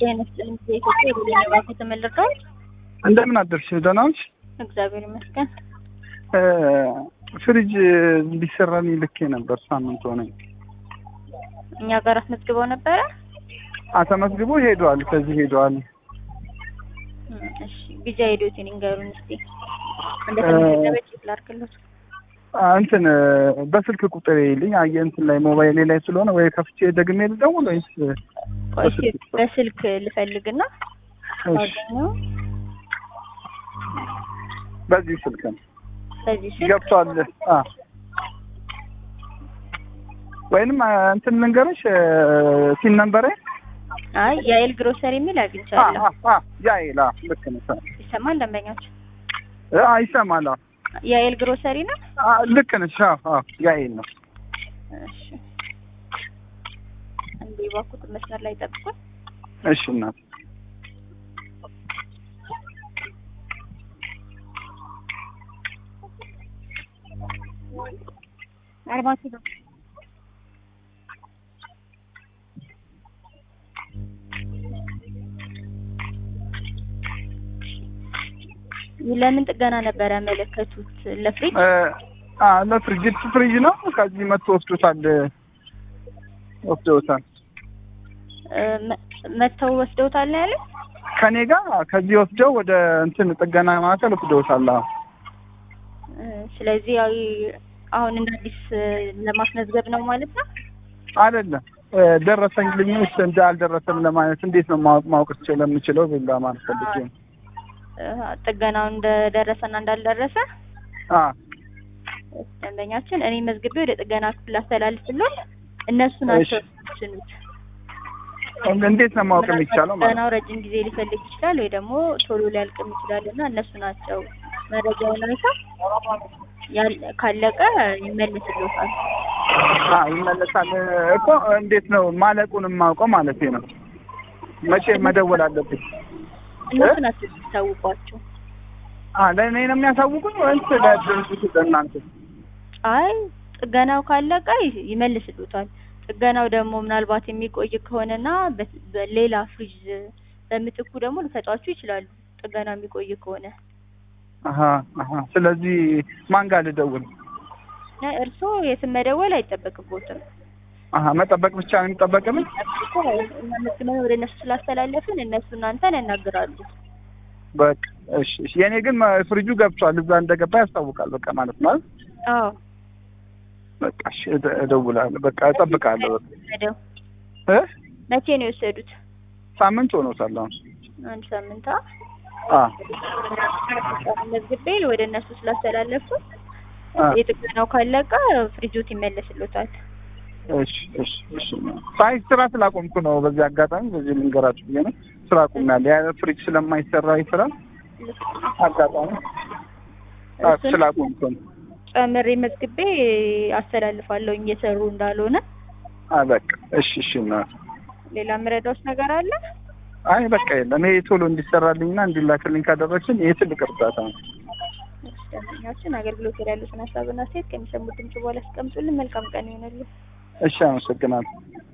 ጤና ይስጥልኝ። የኢትዮጵያ የቡድን ባንክ ተመልሰዋል። እንደምን አደርሽ? ደህና ነሽ? እግዚአብሔር ይመስገን። ፍሪጅ እንዲሰራልኝ ልኬ ነበር። ሳምንት ሆነኝ። እኛ ጋር አስመዝግበው ነበረ። አተመዝግቦ ሄደዋል። ከዚህ ሄደዋል። እሺ ቢጃ ሄዶትን ይንገሩን እስቲ እንደተመዘገበ ቼክ ላድርግሎት። እንትን በስልክ ቁጥር ይልኝ አየ እንትን ላይ ሞባይሌ ላይ ስለሆነ ወይ ከፍቼ ደግሜ ልደውል ወይስ ቆይ እስኪ በስልክ ልፈልግና አገኘው። በዚህ ስልክ ነው በዚህ ስልክ ገብቷል። አ ወይንም እንትን ልንገርሽ ሲን ነንበሬ አይ የኤል ግሮሰሪ የሚል አግኝቻለሁ። ያይላ ልክ ነው። ይሰማል ደንበኛቸው? አ ይሰማል። አ የኤል ግሮሰሪ ነው። አ ልክ ነሽ። አዎ አዎ ያይል ነው። እሺ እንዴ ባኩት መስመር ላይ ጠብቁኝ። እሺ እናት አርባ ኪሎ ለምን ጥገና ነበር ያመለከቱት? ለፍሪጅ አ ለፍሪጅ ፍሪጅ ነው። ከዚህ መጥቶ ወስዶታል ወስዶታል። መጥተው ወስደውታል ነው ያለ። ከኔ ጋር ከዚህ ወስደው ወደ እንትን ጥገና ማዕከል ወስደውታል። አዎ ስለዚህ ያው አሁን እንደ አዲስ ለማስመዝገብ ነው ማለት ነው። አይደለም ደረሰኝ ልኝስ እንደ አልደረሰም ለማለት እንዴት ነው ማወቅ ማወቅ ስለምችለው ብላ ማለት ፈልጌ ነው። ጥገናው እንደደረሰና እንዳልደረሰ አ ደንበኛችን እኔ መዝግቤ ወደ ጥገና ክፍል አስተላልፍሎት እነሱ ናቸው የሚወስኑት። እንዴት ነው ማወቅ የሚቻለው ማለት ጥገናው ረጅም ጊዜ ሊፈልግ ይችላል ወይ ደግሞ ቶሎ ሊያልቅም ይችላል እና እነሱ ናቸው መረጃውን አይተው ካለቀ ይመልስልዎታል። አ ይመለሳል እኮ እንዴት ነው ማለቁን የማውቀው ማለት ነው። መቼ መደወል አለብኝ? እነሱ ናቸው የሚያሳውቋቸው። አ ለእኔ ነው የሚያሳውቁኝ ወይስ ለድርጅቱ ለእናንተ? አይ ጥገናው ካለቀ ይመልስልዎታል። ጥገናው ደግሞ ምናልባት የሚቆይ ከሆነና በሌላ ፍሪጅ በምትኩ ደግሞ ሊሰጧችሁ ይችላሉ። ጥገናው የሚቆይ ከሆነ አሀ አሀ። ስለዚህ ማን ጋር ልደውል? እርስዎ የትም መደወል አይጠበቅቦትም። አሀ መጠበቅ ብቻ ነው የሚጠበቅብኝ? መዝግበን ወደ እነሱ ስላስተላለፍን እነሱ እናንተን ያናግራሉ። በቃ እሺ እሺ። የኔ ግን ፍሪጁ ገብቷል። እዛ እንደገባ ያስታውቃል። በቃ ማለት ነው አይደል? አዎ በቃ እሺ፣ እደውላለሁ። በቃ እጠብቃለሁ። በቃ እ መቼ ነው የወሰዱት? ሳምንት ሆኖታል አሁን። አንድ ሳምንት አ መዝግቤ ወደ እነሱ ስላስተላለፉ አ የጥገናው ካለቀ ፍሪጆት ይመለስልዎታል። እሺ እሺ እሺ። ሳይ ስራ ስላቆምኩ ነው። በዚህ አጋጣሚ በዚህ ልንገራችሁ ብዬ ነው። ስራ አቁሜያለሁ። ያ ፍሪጅ ስለማይሰራ ይስራል አጋጣሚ አ ስላቆምኩ ነው። ጨምሬ መዝግቤ አስተላልፋለሁ እየሰሩ እንዳልሆነ። አ በቃ እሺ እሺ። እናት ሌላ የምረዳውስ ነገር አለ? አይ በቃ የለም። ይሄ ቶሎ እንዲሰራልኝና እንዲላክልኝ ካደረግሽን ይሄ ትልቅ እርዳታ ነው። ደንበኛችን አገልግሎት ላይ ያሉትን ሀሳብና አስተያየት ከሚሰሙት ድምጽ በኋላ ያስቀምጡልን። መልካም ቀን ይሆንልን። እሺ፣ አመሰግናለሁ።